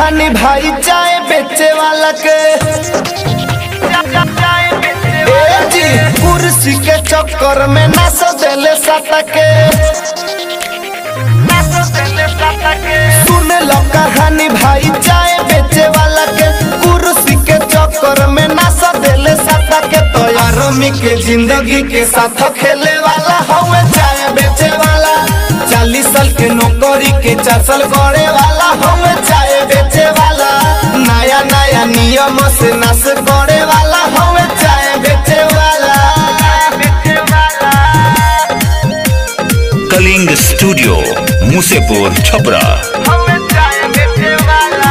कहानी भाई चाय बेचे वाला के ए जी कुर्सी के चक्कर में नस देले सता के सुन लो कहानी भाई चाय बेचे वाला के कुर्सी के चक्कर में नस देले सता के तो यारमी के जिंदगी के साथ खेले वाला हवे चाय बेचे वाला चालीस साल के नौकरी के चार साल करे वाला हवे चाय बेचे वाला नया नया नियम से नस करे वाला हवे चाय बेचे वाला कलिंग स्टूडियो मुसेपुर छपरा हवे चाय बेचे वाला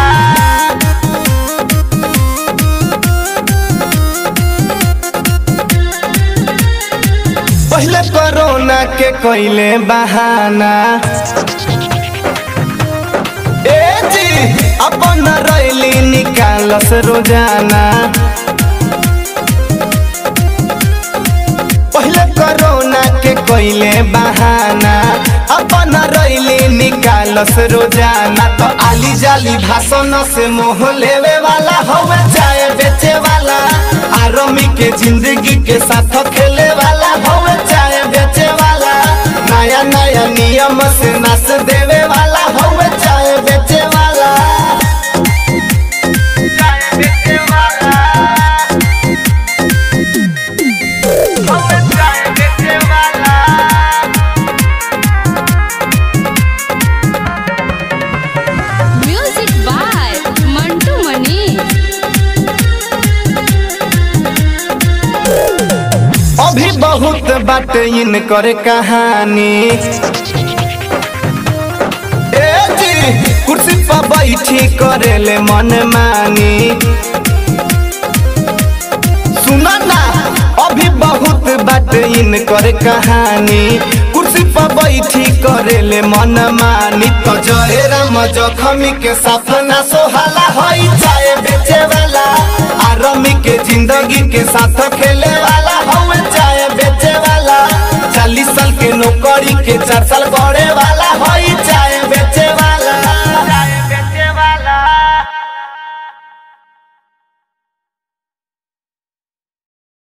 पहले कोरोना के कोइले बहाना ए जी अपन रैली निकालस रोजाना पहले कोरोना के कोइले बहाना अपन रैली निकालस रोजाना तो आली जाली भाषण से मोह लेवे वाला हवे चाय बेचे वाला आरमी के जिंदगी के साथ खेले वाला हवे चाय बेचे वाला नया नया नियम से नस देवे वाला हवे चाय बेचे वाला चाय बेचे वाला हवे चाय बेचे वाला म्यूजिक बाय मंटू मनी अभी बहुत बात इन करे कहानी ए जी कुर्सी पर बैठी करेले मन मानी सुना ना अभी बहुत बात इन करे कहानी कुर्सी पर बैठी करेले मन मानी तो जय राम जखमी के साथ ना सोहाला होई चाय बेचे वाला आरमी के जिंदगी के साथ खेले वाला हवे चाय बेचे वाला चालीस साल के नौकरी के चार साल करे वाला होई